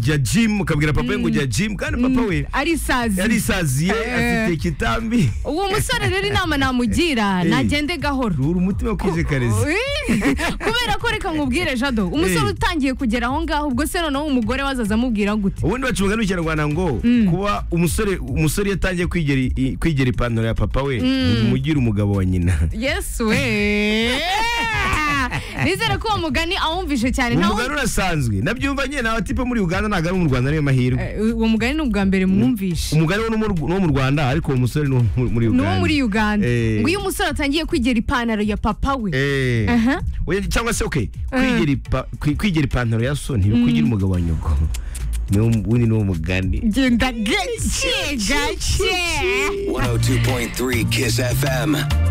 jya jimu ukabwira papa we ngo jya jimu kandi papa we ari isazi yarisaziye Eh. afite ikitambi uwo musore rero inama namugira Eh. nagende gahoro rura umutima kwijekareza Ui, kubera ko reka nkubwire jado umusore Eh. utangiye kugera aho ngaho ubwo se noneho umugore wazaza amubwira gute ubundi bacunga mu kinyarwanda ngo kuba umusore umusore iyo atangiye kwigera i- kwigera ipantaro ya papa we umugira umugabo wa nyina yesu we nizere ko uwo mugani awumvishe cyane nta umugabo urasanzwe nabyumva nyine nawe tipe muri uganda ntabwo ari mu rwanda niyo mahirwe uwo mugani ni ubwa mbere mwumvishe umugabo ni uwo mu rwanda ariko uwo musore ni uwo mu- muri ni uwo uganda muri uganda Eh. ngo iyo umusore atangiye kwigera ipantaro ya papa we Eh. Aha. Oya, cyangwa se okay kwigera ipa- kwi- kwigera ipantaro ya so ntibikwigira umugabo wa nyoko Niwo- ubundi ni uwo mugani genda gake gake 102.3 Kiss FM.